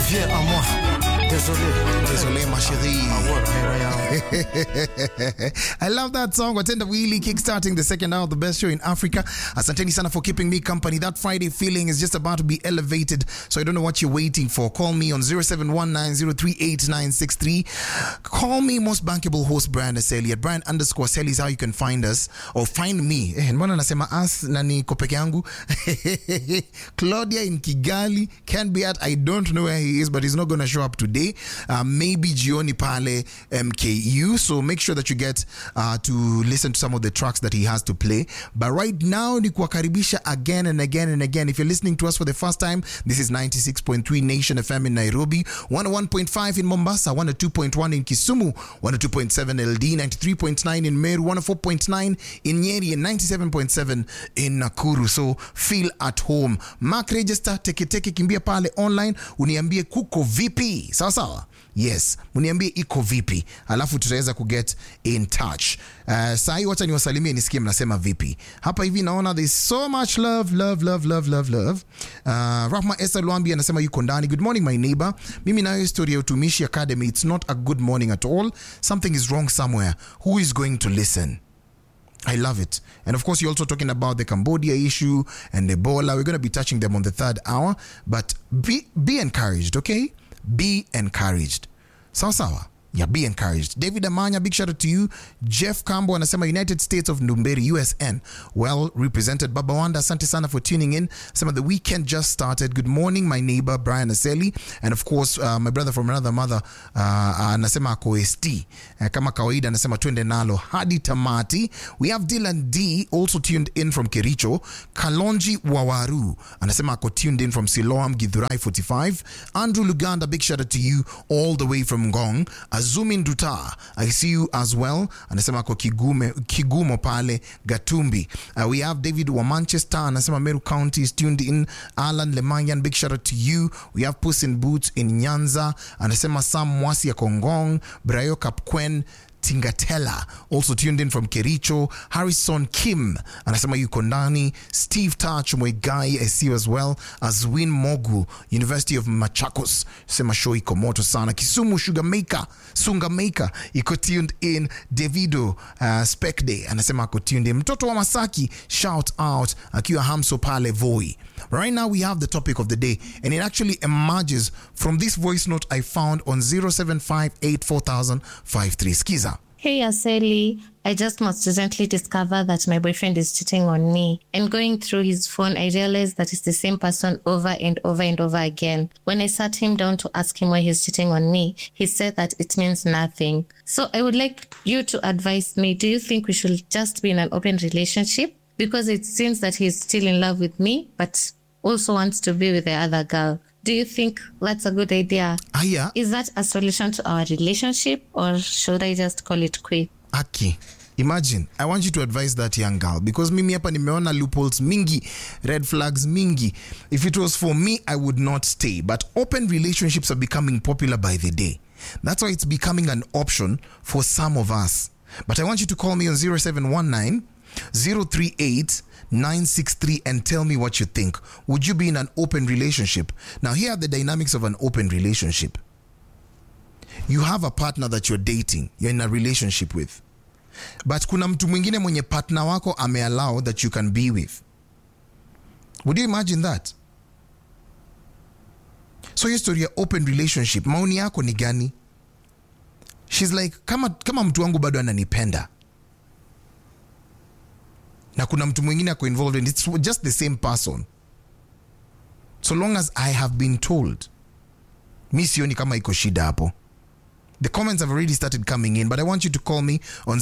Viens à moi. Désolé. Désolé, ma chérie. Here I am. I love that song. Watenda Wheelie kickstarting the second hour of the best show in Africa. Asanteni sana for keeping me company. That Friday feeling is just about to be elevated. So I don't know what you're waiting for. Call me on 0719038963. Call me most bankable host Brian Aseli at Brian underscore Aseli is how you can find us or find me. Eh, mbona nasema us na niko peke yangu? Claudia in Kigali can be at I don't know where he is but he's not going to show up today. Uh, maybe Gioni Pale MKU. So make sure that you get uh, to listen to some of the tracks that he has to play. But right now, ni kuwakaribisha again and again and again. If you're listening to us for the first time, this is 96.3 Nation FM in Nairobi, 101.5 in Mombasa, 102.1 in Kisumu, 102.7 LD, 93.9 in Meru, 104.9 in Nyeri, and 97.7 in Nakuru. So feel at home. Mark register, teke teke, kimbia pale online, uniambie kuko vipi. Sawa sawa? yes mniambie iko vipi alafu tutaweza kuget in touch uh, sahii wacha niwasalimie nisikie mnasema vipi hapa hivi naona there's so much love love love love love love uh, rahma esther lwambi anasema yuko ndani good morning my neighbor mimi nayo historia ya utumishi academy it's not a good morning at all something is wrong somewhere who is going to listen I love it. And of course, you're also talking about the Cambodia issue and Ebola. We're going to be touching them on the third hour. But be, be encouraged, okay? Be encouraged. Sawa sawa. Yeah, be encouraged. David Amanya, big shout out to you. Jeff Cambo anasema United States of Numberi, USN. Well represented. Baba Wanda, asante sana for tuning in. Some of the weekend just started. Good morning, my neighbor Brian Aseli. And of course, uh, my brother from another mother uh, anasema ako ST. Uh, kama kawaida anasema twende nalo hadi tamati. We have Dylan D also tuned in from Kericho. Kalonji Wawaru anasema ako tuned in from Siloam Githurai 45. Andrew Luganda, big shout out to you all the way from Ngong. Azumin Duta, I see you as well. Anasema ako Kigume, Kigumo pale Gatumbi. Uh, we have David wa Manchester. Anasema Meru County is tuned in. Alan Lemanyan, big shout out to you. We have Puss in Boots in Nyanza. Anasema Sam Mwasi ya Kongong. Brayo Kapkwen Tingatella also tuned in from Kericho. Harrison Kim anasema yuko ndani. Steve Touch Mwegai I see you as well as Win Mogu University of Machakos sema show iko moto sana. Kisumu Sugar Maker Sunga Maker iko tuned in. Davido uh, Spec Day anasema ako tuned in. Mtoto wa Masaki shout out akiwa Hamso pale Voi. Right now we have the topic of the day and it actually emerges from this voice note I found on 0758400053. Skiza. Hey Aseli, I just most recently discovered that my boyfriend is cheating on me. And going through his phone, I realized that it's the same person over and over and over again. When I sat him down to ask him why he's cheating on me, he said that it means nothing. So I would like you to advise me do you think we should just be in an open relationship? Because it seems that he's still in love with me, but also wants to be with the other girl. Do you think that's a good idea? Aya, Is that a solution to our relationship or should I just call it quit? Aki. Imagine, I want you to advise that young girl because mimi hapa nimeona loopholes mingi, red flags mingi. If it was for me, I would not stay. But open relationships are becoming popular by the day. That's why it's becoming an option for some of us. But I want you to call me on 0719 038 963 and tell me what you think. Would you be in an open relationship? Now, here are the dynamics of an open relationship. You have a partner that you're dating, you're in a relationship with. But kuna mtu mwingine mwenye partner wako ameallow that you can be with. Would you imagine that? So hiyo story ya open relationship, maoni yako ni gani? She's like, kama, kama mtu wangu bado ananipenda na kuna mtu mwingine ako involved and it's just the same person so long as i have been told mi sioni kama iko shida hapo the comments have already started coming in but i want you to call me on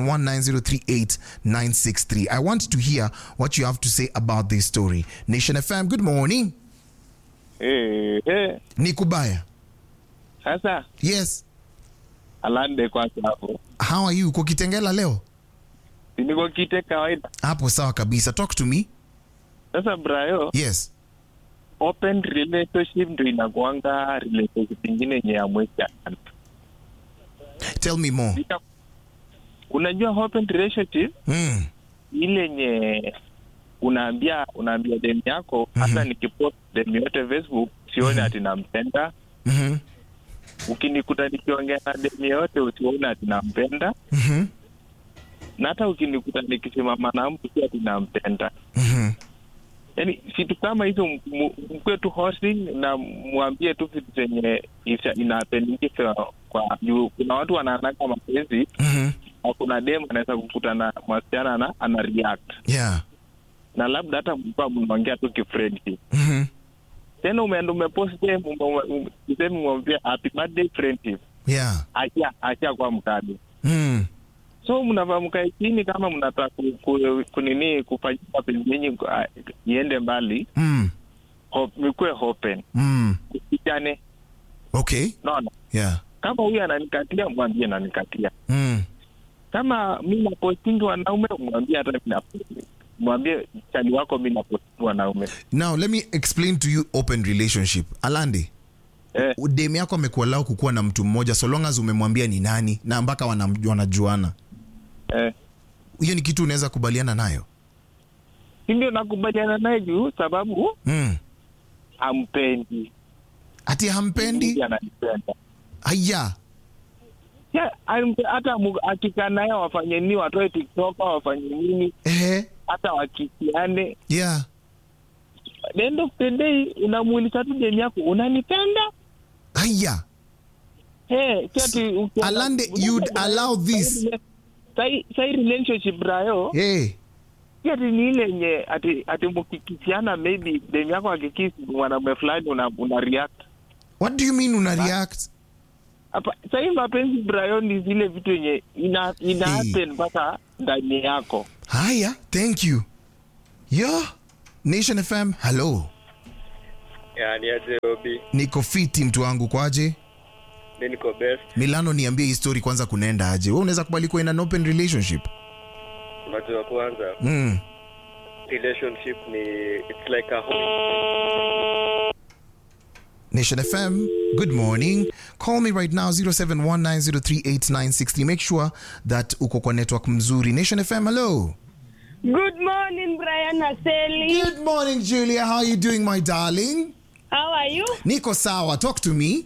0719038963 i want to hear what you have to say about this story nation fm good morning Eh, eh, ni kubaya sasa yes alande kwanza hapo how are you kukitengela leo siniko kite kawaida hapo sawa kabisa talk to me sasa brayo yes open relationship ndo inakuanga relationship ingine yenye ya mwezi tell me more unajua open relationship mm. ile yenye unaambia unaambia demu yako hata nikipost demu yote facebook sioni ati nampenda Mhm. ukinikuta nikiongea na demu yoyote usione ati nampenda Mhm. na hata ukinikuta nikisimama na mtu si ati nampenda Mhm. yaani vitu kama hizo m- m- mkuwe tu hosi na mwambie tu vitu zenye isa- inapendikiza kwa juu kuna watu wanaanaka mapenzi Mhm. na kuna dem anaweza kukuta na mwasichana na ana react Yeah. na labda hata mlikuwa mnaongea tu kifriendship Mhm. tena umeenda umepost dem usemi mwambia happy birthday friendship Yeah. acha acha kwa mkadi Mm. so mnavaa mkae chini kama mnataka ku, ku, kunini kufanyia mapenzi yenyu ah, iende mbali Mm. ho- mikuwe open Mm. kusichane Okay. naona Yeah. kama huyu ananikatia mwambie nanikatia Mm. kama mi napostingi wanaume mwambie hata mi naposti mwambie chali wako mi napostingi wanaume Now let me explain to you open relationship. Alandi, eh, dem yako amekuwa lao kukuwa na mtu mmoja so long as umemwambia ni nani na mpaka wana- wanajuana. eh. Hiyo ni kitu unaweza kubaliana nayo. si ndio nakubaliana naye juu sababu Mm. ampendi Ati hampendi? Mimi ananipenda Haya. Ya, ampe- hata mu- akikaa naye wafanye nini watoe tiktok wafanye nini Eh. hata wakisiane Yeah. the end of the day unamuuliza tu demu yako unanipenda Haya. hey, si ati ukiona- Alande, you'd allow this. Sahi- sahi relationship brayo Hey. si ati ni ile yenye ati ati mkikisiana maybe demu yako akikisi mwanamume fulani una, una react What do you mean una react? hapa sahii mapenzi brayo ni zile vitu yenye ina, ina Hey. happen mpaka ndani yako Haya, thank you. Yo, Nation FM, hello. Yani aje Obi, Niko fiti mtu wangu kwaje? mi niko best. Milano, niambie hii story kwanza, kunaenda aje? Wewe unaweza kubali kuwa in an open relationship? Unajua kwanza Mm. relationship ni it's like a home. Nation FM, good morning. Call me right now 0719038960. Make sure that uko kwa network mzuri. Nation FM, hello. Good morning, Brian Aseli. Good morning, Julia. How are you doing, my darling? How are you? Niko sawa. Talk to me.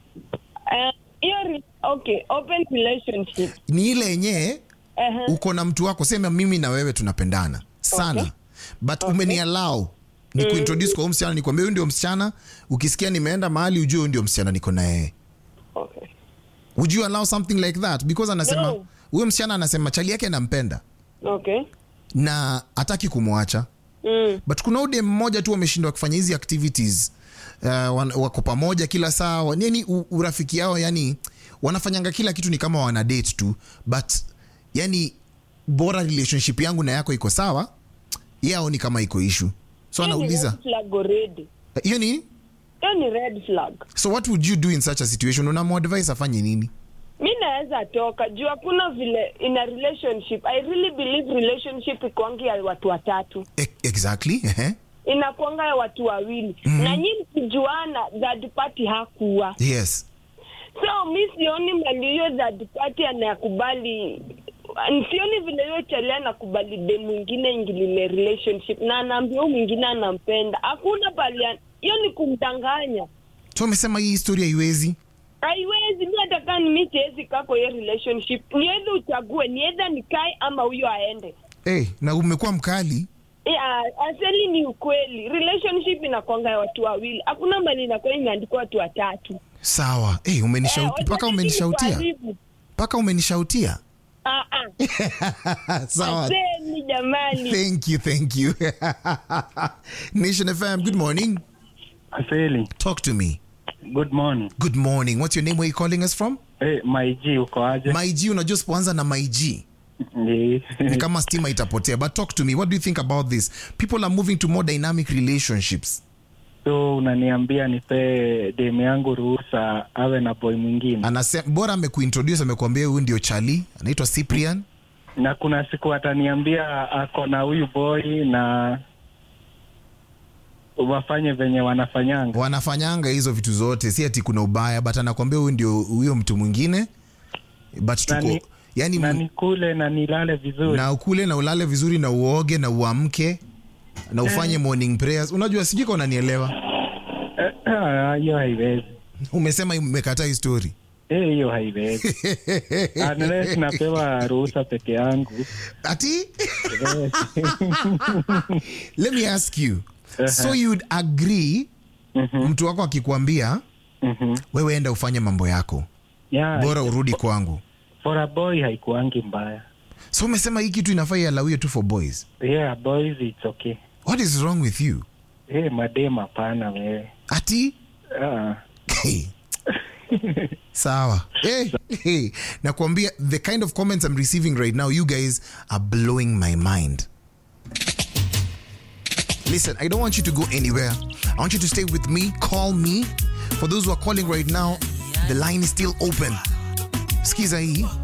Uh, you're okay. Open relationship. Ni ile yenye Uh-huh. uko na mtu wako, sema mimi na wewe tunapendana sana Okay. but umeniallow ni kuintroduce kwa huyu msichana, nikwambia huyu ndio msichana. Ukisikia nimeenda mahali, ujue huyu ndio msichana niko na yeye. Okay. Would you allow something like that? Because anasema No. huyo msichana anasema chali yake anampenda Okay. na hataki kumwacha Mm. but kuna ude mmoja tu wameshindwa kufanya hizi activities uh, wan- wako pamoja kila saa wa- yani u- urafiki yao yani wanafanyanga kila kitu ni kama wana date tu but yani bora relationship yangu na yako iko sawa yao ni kama iko issue so Hiyo ni anauliza red flag already. hiyo ni Hiyo ni red flag. so what would you do in such a situation unamadvise afanye nini Mi naweza toka juu hakuna vile in a relationship. I really believe relationship ikuangi ya watu watatu, e- exactly ehe. inakuanga ya watu wawili mm-hmm. na nyi mkijuana, third party hakuwa yes so mi sioni mali hiyo third party anayakubali sioni vile hiyo chali anakubali de mwingine ingilile relationship na anaambia huyu mwingine anampenda hakuna pali an- hiyo ni kumdanganya so umesema hii historia haiwezi haiwezi mi hata kaa mi siwezi kako hiyo relationship ni edha uchague ni edha nikae ama huyo aende hey, na umekuwa mkali Yeah, aseli ni ukweli relationship inakwanga ya watu wawili hakuna mali inakuwa imeandikwa watu watatu sawa hey, umenishauti Eh, mpaka watatu umenishautia ni kuharibu. mpaka umenishautia Ah, ah. sawa Aseli jamani Thank you, thank you. Nation FM, good morning. Aseli, Talk to me. good morning. Good morning. What's your name? Where you calling us from? Hey, maiji uko aje? My G, unajua sipoanza na my G. Ni- Ni kama stima itapotea. But talk to me. What do you think about this? People are moving to more dynamic relationships. so unaniambia nipe demu yangu ruhusa awe na boy mwingine, Anasema bora amekuintroduce amekuambia huyu ndio Charlie, anaitwa Cyprian. na kuna siku ataniambia ako na huyu boy na wafanye venye wanafanyanga. Wanafanyanga hizo vitu zote, si ati kuna ubaya, but anakuambia huyu ndio huyo mtu mwingine. But Na tuko ni- yani na nikule na nilale vizuri. na ukule na ulale vizuri na uoge na uamke na ufanye morning prayers. Unajua, sijui kama unanielewa. Eh, ah, hiyo haiwezi. umesema umekataa hii story Eh, hiyo haiwezi unless napewa ruhusa peke yangu ati Eh, let me ask you so you'd agree mtu wako akikwambia mhm. wewe enda ufanye mambo yako yeah, bora urudi kwangu for a boy haikuangi mbaya so umesema hii kitu inafaa ialawiwe tu for boys yeah boys it's okay what is wrong with you hey, madem hapana wewe ati ah. Hey. sawa hey, hey. nakwambia the kind of comments i'm receiving right now you guys are blowing my mind listen i don't want you to go anywhere i want you to stay with me call me for those who are calling right now the line is still open skiza hii